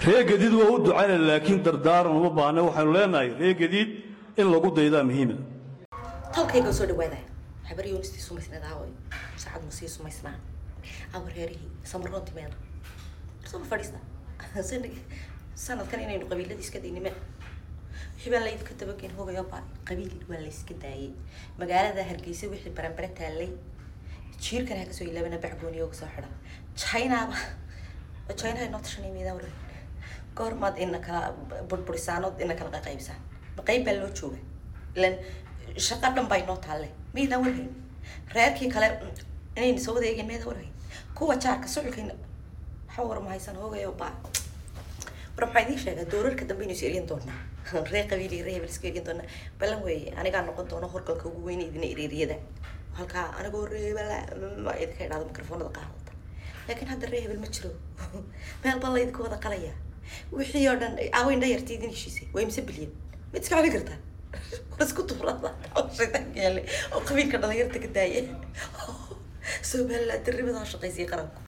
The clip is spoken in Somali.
ree gadiid waa u ducayna laakiin dardaaran uma baahna waxaynu leenahay ree gadiid in lagu daydaa muhiima tolkayga soo dhawaada habar yoonistii sumaysnad aaway sacad musii sumaysnaa awa reerihii samaroonti meel soma fadhiista sanadkan inaynu qabiiladii iska daynime xibaan laydka dabagen hogayo baa qabiil waa layska daayay magaalada hargeysa wixii baranbare taallay jiirkan ha kasoo ilaabana bacgooniyo uga soo xidha chinaba china inoo tashanay miidaan waran goormaad ina kala burburisaanood ina kala qaqaybsaan ma qayb baa loo jooga ilan shaqo dhan baa inoo taalle miydaan warhayn reerkii kale inayna soo wada eegeen miydaan warhayn kuwa jaarka suculkayna waxa war ma haysan hoogayo baa war maxaa idiin sheegaa doorarka dambe inaysu eryan doonaa ree qabiili ree hebel isku eryan doonaa balan weeye anigaa noqon doono horgalka ugu weyn idina ereeriyada halkaa anigoo ree hebela ma idinka idhaado mikrofoonada qaadata laakiin hadda ree hebel ma jiro meel baa laydinka wada qalaya wixii oo dhan aaweyn dhayartii idin heshiisay waa imse bilyan ma iska celi kartaa war isku tuurada shaytaanka yaale oo qabiilka dhalinyarta ka daaya somaliland darrimadaa shaqaysay qaranku